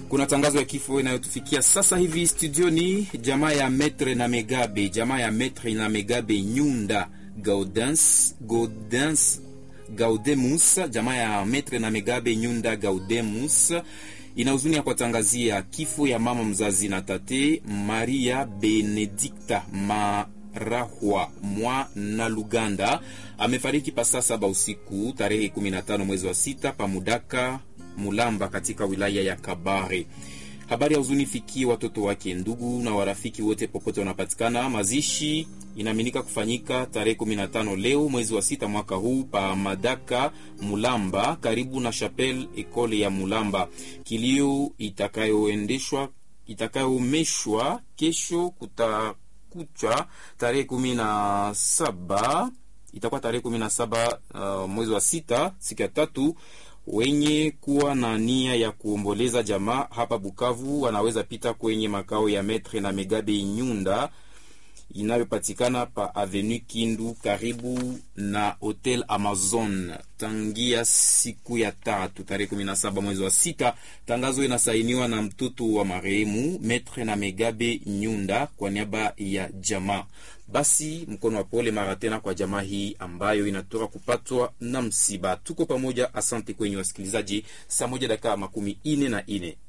Kuna tangazo ya kifo inayotufikia sasa hivi studioni. Jamaa ya Metre na Megabe, jamaa ya Metre na Megabe Nyunda Gaudens, Gaudens, Gaudemus, jamaa ya Metre na Megabe Nyunda Gaudemus ina huzuni ya kuwatangazia kifo ya mama mzazi na tate Maria Benedikta Marahwa mwa na Luganda amefariki pasaa saba usiku tarehe 15 mwezi wa sita pamudaka Mulamba katika wilaya ya Kabare. Habari ya huzuni fikie watoto wake, ndugu na warafiki wote popote wanapatikana. Mazishi inaaminika kufanyika tarehe 15 leo mwezi wa sita mwaka huu pa Madaka Mulamba, karibu na Chapelle Ekole ya Mulamba. Kilio itakayoendeshwa itakayoomeshwa kesho kutakucha tarehe 17 itakuwa tarehe 17 uh, mwezi wa sita siku ya tatu wenye kuwa na nia ya kuomboleza jamaa hapa Bukavu wanaweza pita kwenye makao ya Metre na Megabe Nyunda inayopatikana pa Avenue Kindu karibu na Hotel Amazon tangia siku ya tatu tarehe 17 mwezi wa sita. Tangazo inasainiwa na mtoto wa marehemu Metre na Megabe Nyunda kwa niaba ya jamaa. Basi mkono wa pole mara tena kwa jamaa hii ambayo inatoka kupatwa na msiba. Tuko pamoja, asante kwenye wasikilizaji. Saa moja dakika makumi ine na ine